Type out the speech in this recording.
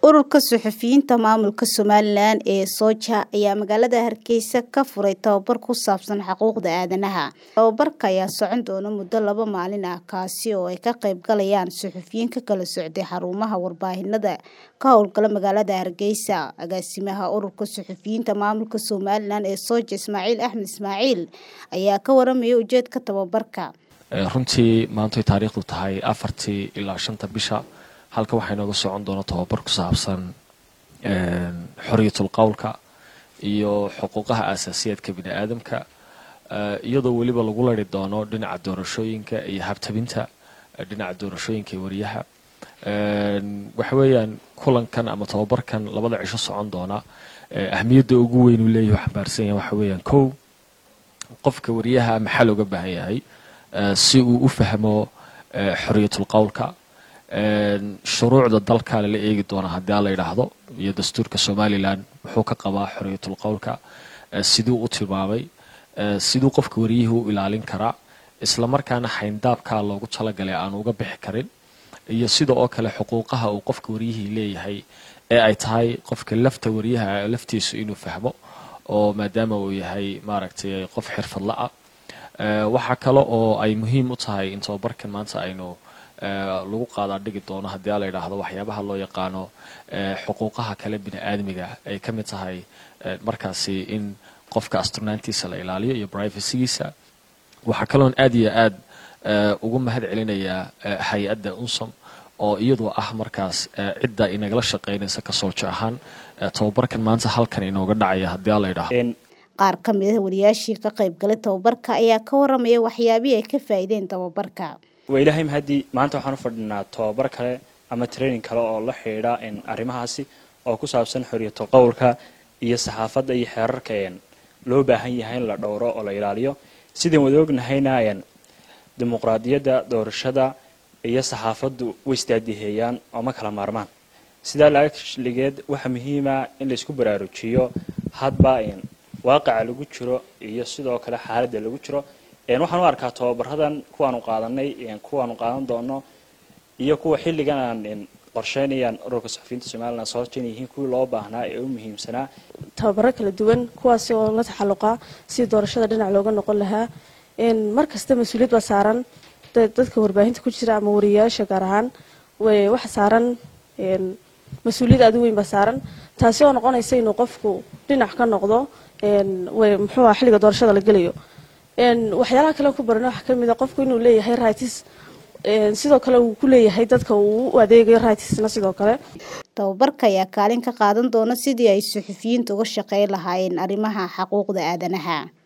ururka suxufiyiinta maamulka somalilan ee sooja ayaa magaalada hargeysa ka furay tababar ku saabsan xuquuqda aadanaha tababarka ayaa socon doona muddo laba maalin ah kaasi oo ay ka qayb galayaan suxufiyiin ka kala socday xarumaha warbaahinada ka howlgala magaalada hargeysa agaasimaha ururka suxufiyiinta maamulka somalilan ee sooja ismaaciil axmed ismaaciil ayaa ka waramaya ujeedka tababarka runtii maantay taariikhdu tahay afartii ilaa shanta bisha halka waxaa inooga socon doona tababar ku saabsan xoriyatul qowlka iyo xuquuqaha aasaasiyaadka bini aadamka iyadoo weliba lagu lari doono dhinaca doorashooyinka iyo habtabinta dhinaca doorashooyinka iyo wariyaha waxa weeyaan kulankan ama tababarkan labada cisho socon doona ahmiyadda ugu weyn uu leeyahy xambaarsan yahay waxa weeyaan kow qofka wariyaha maxaa looga baahan yahay si uu u fahmo xoriyatul qowlka shuruucda dalka lala eegi doona haddii a la yidhaahdo iyo dastuurka somalilan muxuu ka qabaa xoriyatul qowlka siduu u tilmaamay siduu qofka wariyihii u ilaalin karaa isla markaana xayndaabkaa loogu talagalay aan uga bixi karin iyo sida oo kale xuquuqaha uu qofka waryihii leeyahay ee ay tahay qofka lafta wariyaha laftiisu inuu fahmo oo maadaama uu yahay maaragtay qof xirfadla ah waxaa kale oo ay muhiim u tahay in tababarkan maanta aynu lagu qaadaa dhigi doono haddii a la yidhaahdo waxyaabaha loo yaqaano xuquuqaha kale bini aadmiga ay ka mid tahay markaasi in qofka asturnaantiisa la ilaaliyo iyo privacygiisa waxaa kaloon aad iyo aad ugu mahad celinayaa hay-adda unsom oo iyadoo ah markaas cidda inagala shaqeynaysa kasooljo ahaan tababarkan maanta halkan inooga dhacaya haddii a la yidhaahdo qaar ka mid ah wariyaashii ka qayb galay tababarka ayaa ka waramaya waxyaabihii ay ka faa'iideen tababarka waa ilaahay mahadii maanta waxaan u fadhinaa tababar kale ama training kale oo la xidhiidha arrimahaasi oo ku saabsan xoriyatul qowlka iyo saxaafadda iyo xeerarka loo baahan yahay in la dhowro oo la ilaaliyo sidaan wada ognahayna dimuqraadiyadda doorashada iyo saxaafaddu way isdaadiheeyaan oo ma kala maarmaan sidaa laaligeed waxaa muhiima in laysku baraarujiyo hadba waaqaca lagu jiro iyo sidoo kale xaaladda lagu jiro waxaan u arkaa tababaradan kuwaanu qaadanay kuwaanu qaadan doono iyo kuwa xilligan aan qorsheynayaan ururka saxufiyiinta somalilan soojan yihiin kuwii loo baahnaa ee u muhiimsanaa tababaro kala duwan kuwaasi oo la taxalluqa si doorashada dhinac looga noqon lahaa mar kasta mas-uuliyad baa saaran dadka warbaahinta ku jira ama wariyayaasha gaar ahaan waxa saaran mas-uuliyad aad u weyn baa saaran taasi oo noqonaysa inuu qofku dhinac ka noqdo muxuu ah xilliga doorashada la gelayo waxyaalaha kale ku barana waxaa kamid a qofku inuu leeyahay rights sidoo kale uu ku leeyahay dadka uu u adeegayo rightsna sidoo kale tababarka ayaa kaalin ka qaadan doona sidii ay suxufiyiinta uga shaqeyn lahaayeen arrimaha xuquuqda aadanaha